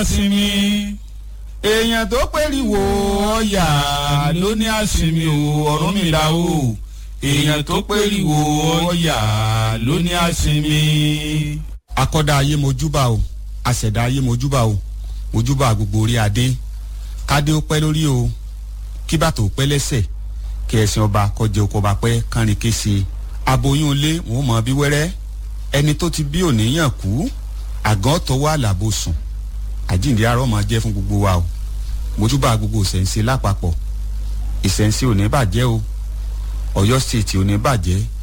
sinmi èèyàn tó pèríwò ọ̀yà ló ní àsinmi o Ọ̀rúnmìlà o èèyàn tó pèríwò ọ̀yà ló ní àsinmi. akọ́dá ayé mojúbà o àṣẹ̀dá ayé mojúbà o mojúbà gbogbo orí adé kádé ó pẹ́ lórí o kí bàtò pẹ́ lẹ́sẹ̀ kí ẹ̀sìn ọba kọjá oko ọba pẹ́ kánrin kése aboyún ilé wọn ò mọ bí wẹ́rẹ́ ẹni tó ti bí òníyàn kú àgàn tọwọ́ àlàbò sùn àjíǹde arọ́ máa jẹ́ fún gbogbo wa o mojúbà gbogbo ìṣẹ̀ǹṣe lápapọ̀ ìṣẹ̀ǹṣe ò ní bàjẹ́ o Ọ̀yọ́ state ò ní bàjẹ́